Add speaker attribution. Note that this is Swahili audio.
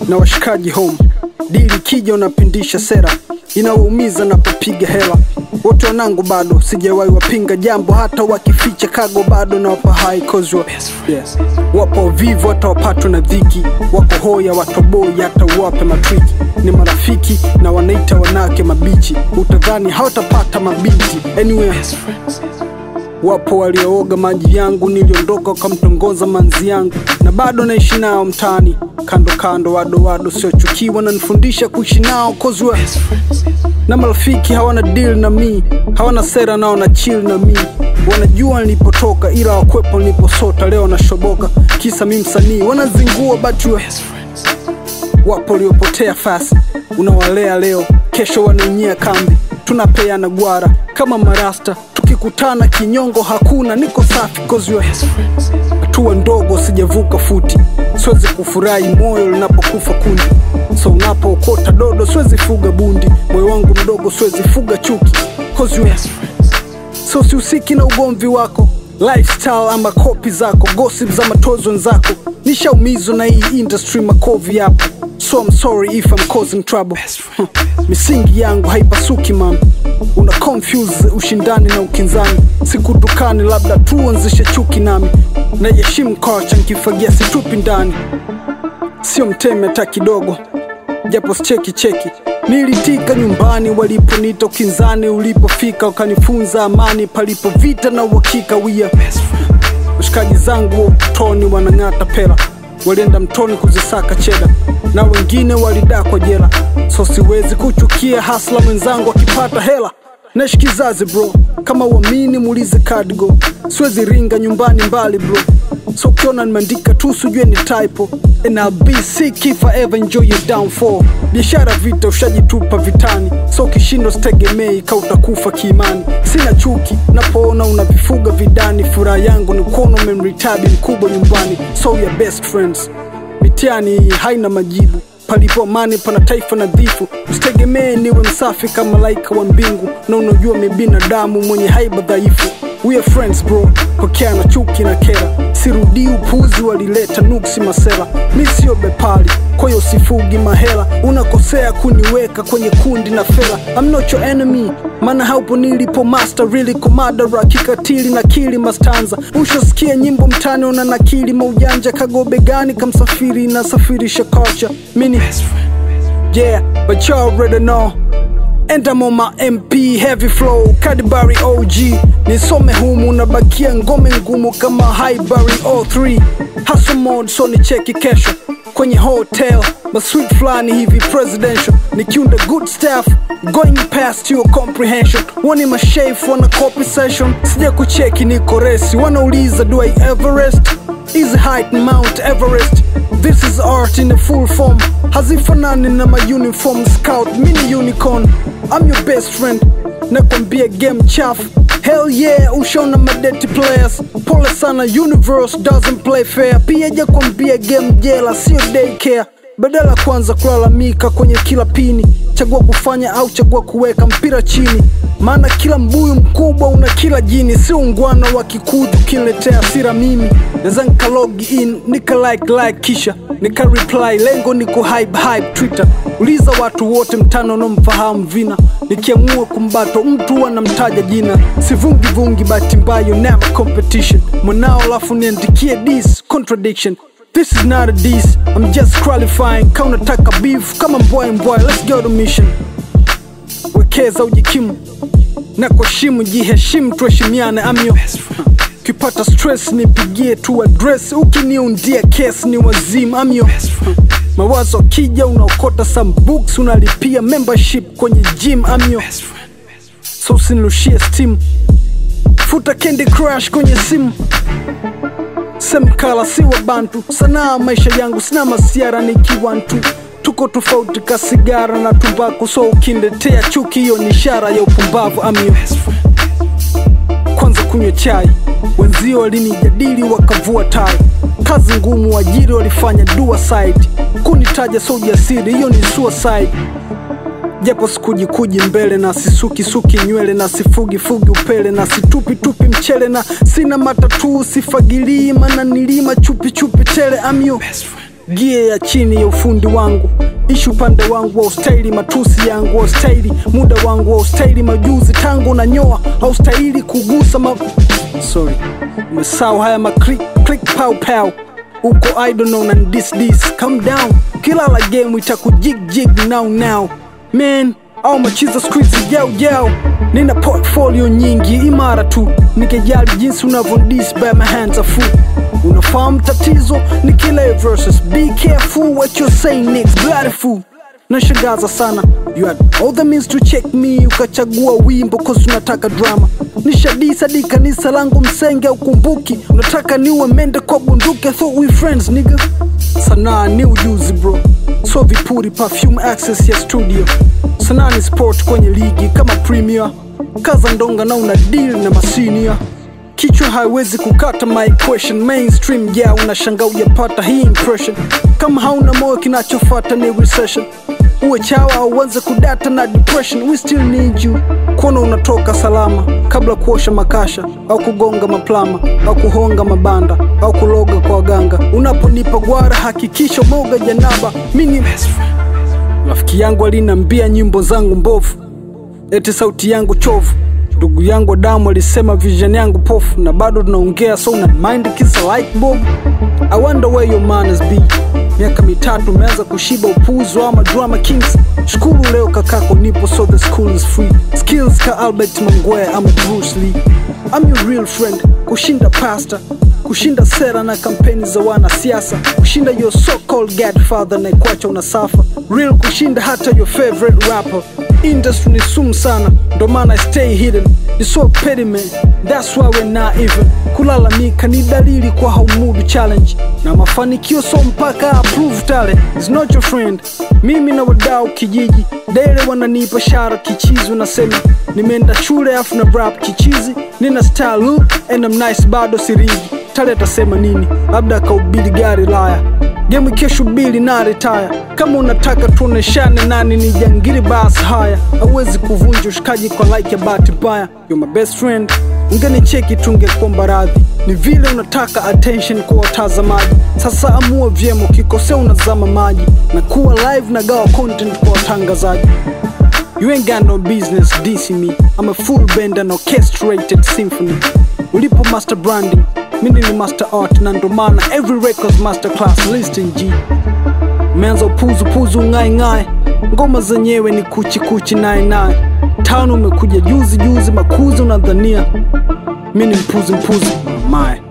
Speaker 1: na washikaji home. Dili kija unapindisha sera, inawaumiza napopiga hela. Wote wanangu bado sijawahi wapinga jambo, hata wakificha kago bado na wapa high cause you are- yes. Wapo vivu hata wapatwe na dhiki, wako hoya watoboi hata uwape matriki. Ni marafiki na wanaita wanawake mabichi, utadhani hawatapata mabinti anyway. Wapo waliooga maji yangu, niliondoka wakamtongoza manzi yangu, na bado naishi nao mtaani kando kando, wado wado siochukiwa, nanifundisha kuishi nao cause we na marafiki hawana deal na mi, hawana sera nao na chill na mi, wanajua nilipotoka, ila wakwepo niliposota. Leo nashoboka kisa mi msanii, wanazingua but we wapo waliopotea fasi, unawalea leo, kesho wanaonyia kambi, tunapeana gwara kama marasta, tukikutana kinyongo hakuna, niko safi cause we hatua ndogo, sijavuka futi, siwezi kufurahi moyo linapokufa kundi, so unapookota dodo siwezi fuga bundi, moyo wangu mdogo siwezi fuga chuki cause we so sihusiki na ugomvi wako lifestyle ama kopi zako gossip za matozo wenzako nishaumizwa na hii industry makovi yapo so I'm sorry if I'm causing trouble Huh. misingi yangu haipasuki man una confuse ushindani na ukinzani sikutukani labda tuanzishe chuki nami naheshimu kocha nkifagia situpi ndani sio mteme hata kidogo japo sicheki cheki nilitika nyumbani waliponita ukinzani ulipofika ukanifunza amani palipo vita na uhakika wia washikaji zangu wa utotoni wanang'ata pela walienda mtoni kuzisaka cheda na wengine walidakwa jela so siwezi kuchukia hasla mwenzangu akipata hela naishi kizazi bro kama uamini muulize Cardigo siwezi ringa nyumbani mbali bro so ukiona nimeandika tu sijue ni typo and I'll be sick if I ever enjoy your downfall biashara vita ushajitupa vitani so ukishindwa sitegemei ka utakufa kiimani sina chuki napoona unavifuga vidani furaha yangu ni kuona umemritabi mkubwa nyumbani so we are best friends mitihani hii haina majibu palipo amani pana taifa nadhifu usitegemee niwe msafi kama malaika wa mbingu na unajua mi binadamu mwenye haiba dhaifu we are friends bro pokea na chuki na kera sirudii upuzi walileta nuksi masela mi sio bepali kwa hiyo sifugi mahela unakosea kuniweka kwenye kundi na fela I'm not your enemy maana haupo nilipo master really komadara kikatili na kili mastanza ushasikia nyimbo mtani una nakili maujanja kagobe gani kamsafiri nasafirisha culture mini yeah but you already know And I'm on my MP heavy flow Kadibari OG nisome humu nabakia ngome ngumu kama Highbury 03 hustle mode so ni cheki kesho kwenye hotel masweet fulani hivi presidential nikiunda good staff going past your comprehension wani mashef wana copy session sija kucheki niko resi wanauliza do I Everest is height Mount Everest This is art in a full form hazifanani na ma uniform scout mini unicorn I'm your best friend nakwambia game chafu hell yeah ushaona madeti players pole sana universe doesn't play fair pia jakwambia game jela sio daycare badala kwanza kulalamika kwenye kila pini chagua kufanya au chagua kuweka mpira chini maana kila mbuyu mkubwa una kila jini si ungwana wa kikuju kiniletea sira mimi naweza nika log in nika like like kisha nika reply lengo ni ku hype hype twitter uliza watu wote mtano wanaomfahamu vina nikiamua kumbato mtu anamtaja jina sivungi vungi bahati mbayo never competition mwanao alafu niandikie this contradiction This is not a diss, I'm just qualifying Kaunataka beef kama mbwai mbwai, let's go to mission Wekeza ujikimu na kuheshimu, jiheshimu, tuheshimiane amyo Ukipata stress nipigie tu address, ukiniundia case ni wazimu amyo Mawazo kija unaokota some books, unalipia membership kwenye gym amyo So usinirushie steam, futa Candy Crush kwenye simu semkala si wa bantu sanaa maisha yangu sina masiara nikiwantu tuko tofauti ka sigara na tumbaku so ukindetea chuki hiyo ni ishara ya upumbavu amio kwanza kunywa chai wenzio walinijadili wakavua tai kazi ngumu wajiri walifanya dua side kunitaja so ujasiri hiyo ni suicide japo sikujikuji mbele na sisukisuki nywele na sifugifugi upele na situpitupi mchele na sina matatu sifagilii mana nilima chupichupi tele amyo gia ya chini ya ufundi wangu ishi upande wangu wa ustahili matusi yangu wa ustahili muda wangu wa ustahili majuzi tangu na nyoa haustahili kugusa ma... sorry umesau haya ma click, click pow pow uko I don't know na this this calm down kila la game itakujig jig now now man au machiza squeeze yao yao nina portfolio nyingi imara tu nikijali jinsi unavyodis by my hands are full unafahamu tatizo ni kila verses be careful what you're saying next bloody fool nashangaza sana you had all the means to check me ukachagua wimbo cause unataka drama nishadisa di kanisa langu msenge ukumbuki unataka niwe mende kwa bunduki I thought we friends nigga sanaa ni ujuzi bro so vipuri perfume access ya studio sanaa ni sport kwenye ligi kama premier kaza ndonga na una deal na masinia kichwa haiwezi kukata my equation mainstream yeah unashanga ujapata hii impression kama hauna moyo kinachofata ni recession uwe chawa au uanze kudata na depression we still need you kuona unatoka salama kabla kuosha makasha au kugonga maplama au kuhonga mabanda au kuloga kwa waganga unaponipa gwara hakikisha moga janaba mini rafiki yangu alinambia nyimbo zangu mbovu eti sauti yangu chovu ndugu yangu damu alisema vision yangu pofu na bado tunaongea so una mind kisa like bob i wonder where your manners be miaka mitatu umeanza kushiba upuzi wa madrama kings shukuru leo kakako nipo so the school is free skills ka albert mangwea ama bruce lee I'm your real friend kushinda pasta kushinda sera na kampeni za wanasiasa kushinda your so called godfather na ikwacha unasafa real kushinda hata your favorite rapper industry ni sumu sana ndo maana I stay hidden ni so petty man that's why we're not even kulalamika ni dalili kwa haumudu challenge na mafanikio so mpaka approve talent is not your friend mimi na wadau kijiji dele wananipa shara kichizi unasema nimeenda shule afu na rap kichizi nina style look and I'm nice bado sirigi tale atasema nini labda akaubili gari laya gemu kesho bili na retire kama unataka tuoneshane nani ni jangiri basi haya hauwezi kuvunja ushikaji kwa like ya bahati mbaya you're my best friend ungenicheki tungekuomba radhi ni vile unataka attention kwa watazamaji sasa amua vyema ukikosea unazama maji na kuwa live na gawa content kwa watangazaji You ain't got no business dissing me. I'm a full band and orchestrated symphony. Ulipo master branding, mimi ni master art na ndo maana every records master class listing G. Umeanza upuzu puzu ngai ngai, ngoma zenyewe ni kuchi kuchi nai nai. Tano umekuja juzi juzi, makuzi unadhania mimi ni mpuzi mpuzi. My